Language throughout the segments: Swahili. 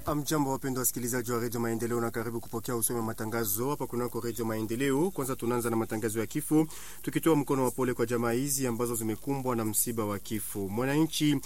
Amjambo, wapendwa wasikilizaji wa redio Maendeleo, na karibu kupokea usome matangazo hapa kunako redio Maendeleo. Kwanza tunaanza na matangazo ya kifo, tukitoa mkono wa pole kwa jamaa hizi ambazo zimekumbwa na msiba wa kifo. Mwananchi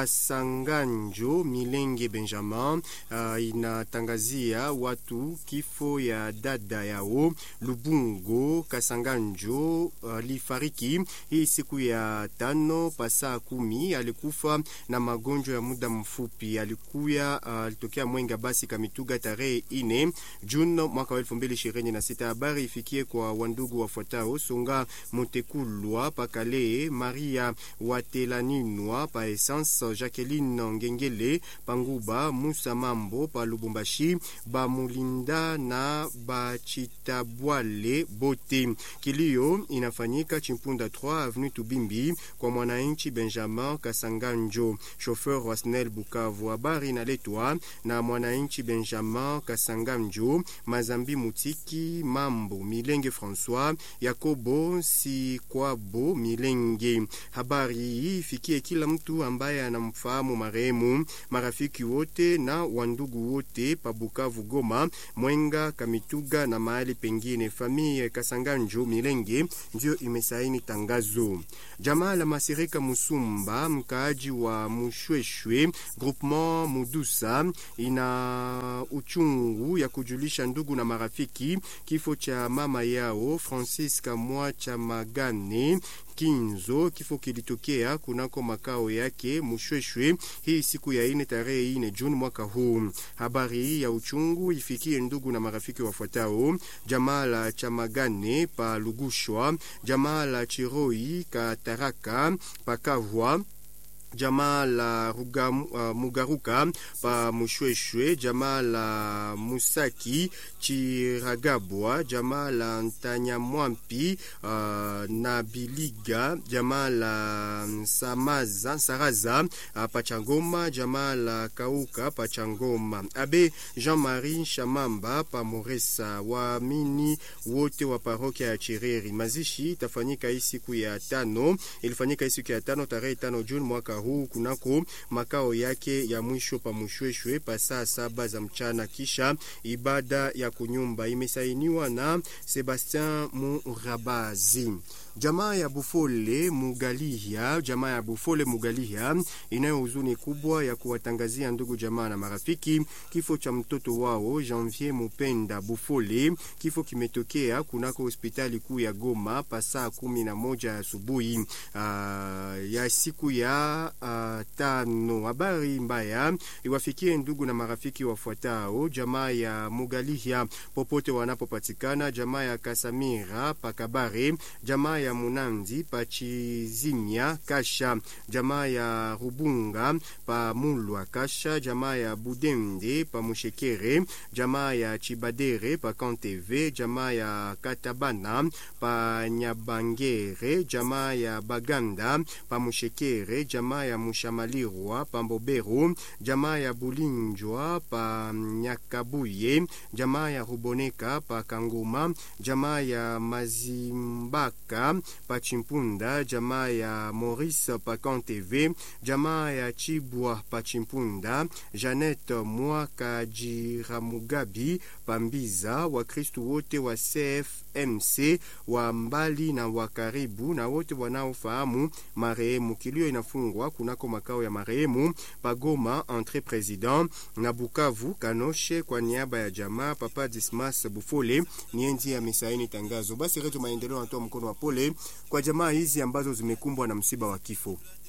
Kasanganjo Milenge Benjamin uh, inatangazia watu kifo ya dada yao Lubungo Kasanganjo alifariki uh, hii siku ya tano pasaa kumi. Alikufa na magonjwa ya muda mfupi, alikuya alitokea uh, Mwenga basi Kamituga tarehe ine Juni mwaka wa elfu mbili ishirini na sita. Habari ifikie kwa wandugu wafuatao: Songa Mutekulwa Pakale, Maria Watelaninwa pa Essence, Jacqueline Ngengele Panguba, Musa Mambo pa Lubumbashi, Bamulinda na Bachitabwale bote. Kilio inafanyika Chimpunda 3 Avenue Tubimbi kwa mwananchi Benjamin Kasanganjo, chauffeur wa SNEL Bukavu. Habari inaletwa na mwananchi Benjamin Kasanganjo, Mazambi Mutiki Mambo, Milenge François, Yakobo Sikwabo Milenge. Habari hii ifikie kila mtu ambaye anamfahamu marehemu, marafiki wote na wandugu wote pa Bukavu, Goma, Mwenga, Kamituga na mahali pengine. Familia Kasanganjo Milenge ndio imesaini tangazo. Jamaa la Masirika Musumba, mkaaji wa Mushweshwe groupement Mudusa, ina uchungu ya kujulisha ndugu na marafiki kifo cha mama yao Francisca Mwacha Magane Kinzo. Kifo kilitokea kunako makao yake Mushweshwe hii siku ya ine tarehe ine Juni mwaka huu. Habari hii ya uchungu ifikie ndugu na marafiki wafuatao: jamaa la Chamagane pa Lugushwa, jamaa la Chiroi Kataraka Pakavwa jamaa la Ruga, uh, Mugaruka pa Mushweshwe, jamaa la Musaki Chiragabwa, jamaa la Ntanyamwampi uh, na Biliga, jamaa la Samaza Saraza uh, Pachangoma, jamaa la Kauka Pachangoma. Abe Jean-Marie Shamamba pa Moresa. Waamini wote wa parokia ya Chireri. Mazishi itafanyika hii siku ya tano, ilifanyika hii siku ya tano tarehe tano Juni mwaka huu kunako makao yake ya mwisho pa Mushweshwe pa saa saba za mchana, kisha ibada ya kunyumba imesainiwa na Sebastien Murabazi. Jamaa ya Bufole Mugalihia, jamaa ya Bufole Mugalihia inayo huzuni kubwa ya kuwatangazia ndugu jamaa na marafiki kifo cha mtoto wao Janvier Mupenda Bufole. Kifo kimetokea kunako hospitali kuu ya Goma pa saa kumi na moja asubuhi ya siku ya uh, tano. Habari mbaya iwafikie ndugu na marafiki wafuatao: jamaa ya Mugalihia popote wanapopatikana, jamaa ya Kasamira Pakabare, jamaa ya Munandi Pachizimia Kasha, jamaa ya Rubunga pa Mulwa Kasha, jamaa ya Budende pa Mushekere, jamaa ya Chibadere pa Kanteve, jamaa ya Katabana pa Nyabangere, jamaa ya Baganda pa Mushekere, jamaa ya Mushamalirwa pa Mbobero, jamaa ya Bulinjwa pa Nyakabuye, jamaa ya Ruboneka pa Kangoma, jamaa ya Mazimbaka pa Chimpunda, jamaa ya Maurice pa Kanteve, jamaa ya Chibwa pa Chimpunda, Janet Mwaka Jiramugabi pa Mbiza, Wakristu wote wa CFMC wa mbali na wa karibu na wote wanaofahamu marehemu. Kilio inafungwa kunako makao ya marehemu Pagoma entre president na Bukavu Kanoshe. Kwa niaba ya jamaa Papa Dismas Bufole nienzi amesaini tangazo. Basi Redio Maendeleo anatoa mkono wa pole kwa jamaa hizi ambazo zimekumbwa na msiba wa kifo.